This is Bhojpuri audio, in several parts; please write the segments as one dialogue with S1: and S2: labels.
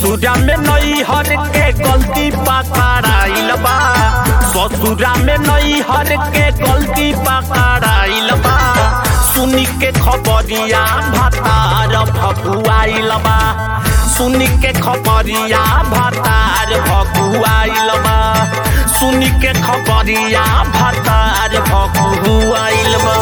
S1: ससुरा में नई हर के गलती पकड़ाइल बा ससुरा में नई हर के गलती पकड़ाइल बा सुनी के खबरिया भातार भकुआइल बा सुनी के खबरिया भातार भकुआइल बा सुनी के खबरिया भातार भकुआइल बा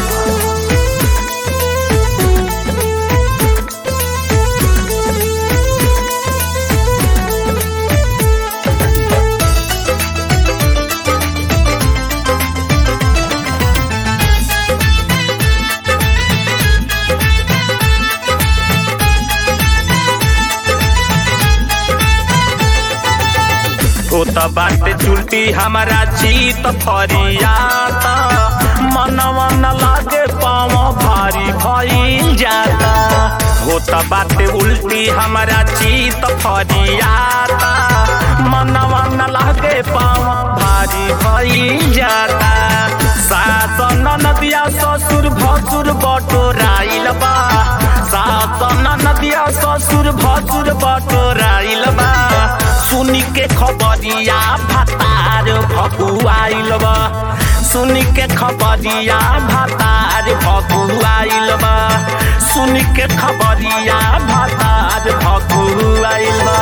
S1: ओ त बाटे चुलटी हमारा चीत फरियाता मनवा न लागे पाँव भारी भइल जाता हो त बाटे उल्टी हमारा चीत फरियाता मनवा न लागे पाँव भारी भइल जाता सास नदिया ससुर भसुर बटोराइल बा सास नदिया ससुर भसुर बटोराइल बा सुनी के खबरिया भातार भकुआइल बा सुनी के खबरिया भातार भकुआइल बा सुनी के खबरिया भातार भकुआइल बा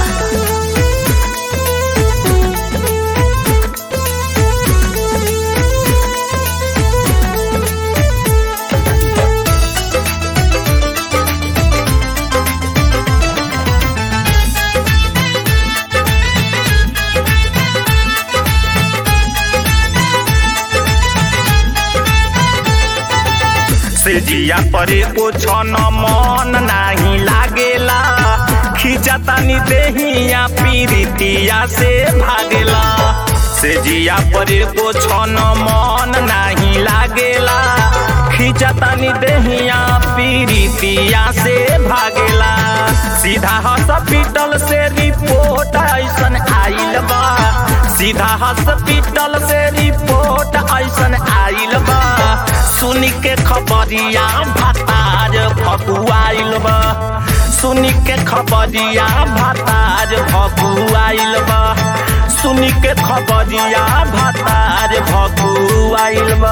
S1: से जिया परे को छन मन नाही लागेला खिंचतानी देहिया पीरितिया से भागेला से जिया परे को छन मन नाही लागेला खिंचतानी देहिया पीरितिया से भागेला सीधा हॉस्पिटल से रिपोर्ट ऐसन आइल बा सीधा हॉस्पिटल से रिपोर्ट ऐसन आइल बा सुनी के खबरिया भातार भकुआइल बा सुनी के खबरिया भातार भकुआइल बा सुनी के खबरिया भातार भकुआइल बा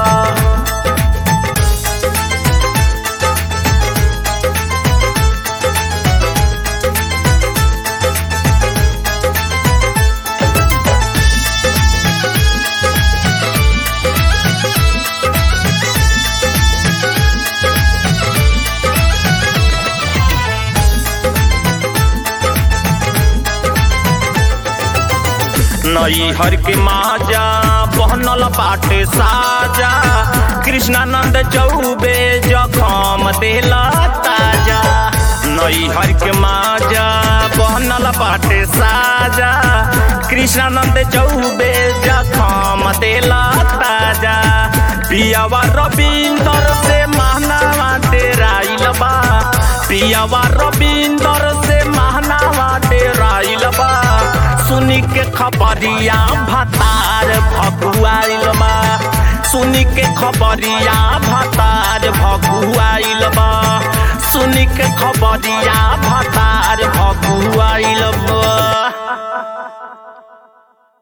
S1: नई हर के माजा बहनल बाटे साजा कृष्णानंद चौबे जखम देला ताजा नई हर के माजा बहनल बाटे साजा कृष्णानंद चौबे जखम देला ताजा पियावा रविंदर से महनावा डेराइल बा पियावा रविंदर से महनावा डेराइल बा सुनी के खबरिया भातार भकुआइल बा सुनी के खबरिया भातार भकुआइल बा सुनी के खबरिया भातार भकुआइल बा